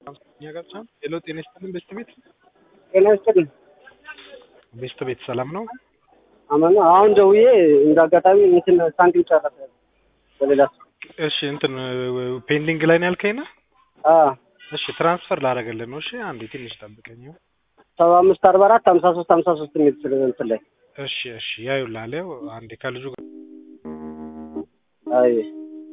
ሄሎ ጤና ይስጥልን ቤስት ቤት ጤና ይስጥልኝ። ቤስት ቤት ሰላም ነው? አማን ነው። አሁን ደውዬ እንደ አጋጣሚ እንትን ሳንቲም ጨረሰ በሌላ ሰው። እሺ እንትን ፔንዲንግ ላይ ነው ያልከኝ ነው? አ እሺ ትራንስፈር ላደርግልህ ነው። እሺ አንዴ ትንሽ ጠብቀኝ። ሰባ አምስት አርባ አራት ሀምሳ ሶስት ሀምሳ ሶስት የሚል ስለ እንትን ላይ እሺ እሺ ያዩላል። ያው አንዴ ከልጁ ጋር አይ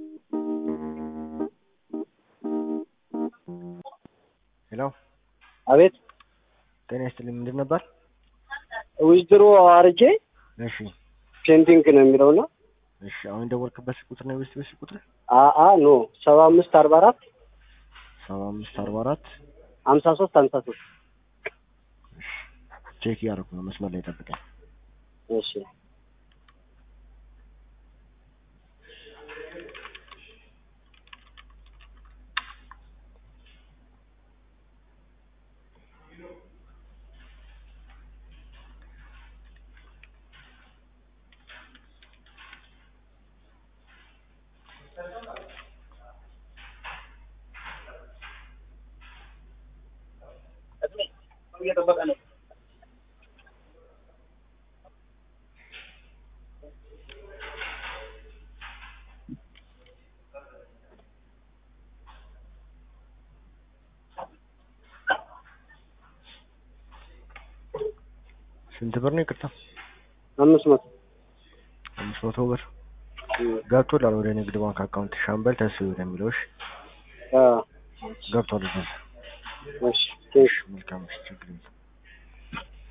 ሄሎ አቤት ጤና ይስጥልኝ። ምንድን ነበር? ዊዝድሮ አርጄ እሺ ፔንዲንግ ነው የሚለውና እሺ አሁን የደወልክበት ቁጥር ነው የቤስት ቤት ቁጥር አ አ ኖ ሰባ አምስት አርባ አራት ሰባ አምስት አርባ አራት ሀምሳ ሶስት ሀምሳ ሶስት ቼክ እያደረኩ ነው። መስመር ላይ ጠብቀኝ። እሺ እየጠበቀ ነው። ስንት ብር ነው? ይቅርታ አምስት መቶ አምስት መቶ ብር ገብቶላል ወደ ንግድ ባንክ አካውንት ሻምበል ተስፋ ወደሚለው። እሺ አ ገብቷል። እዚህ እሺ ቴንክ መልካም እሺ ችግር የለም።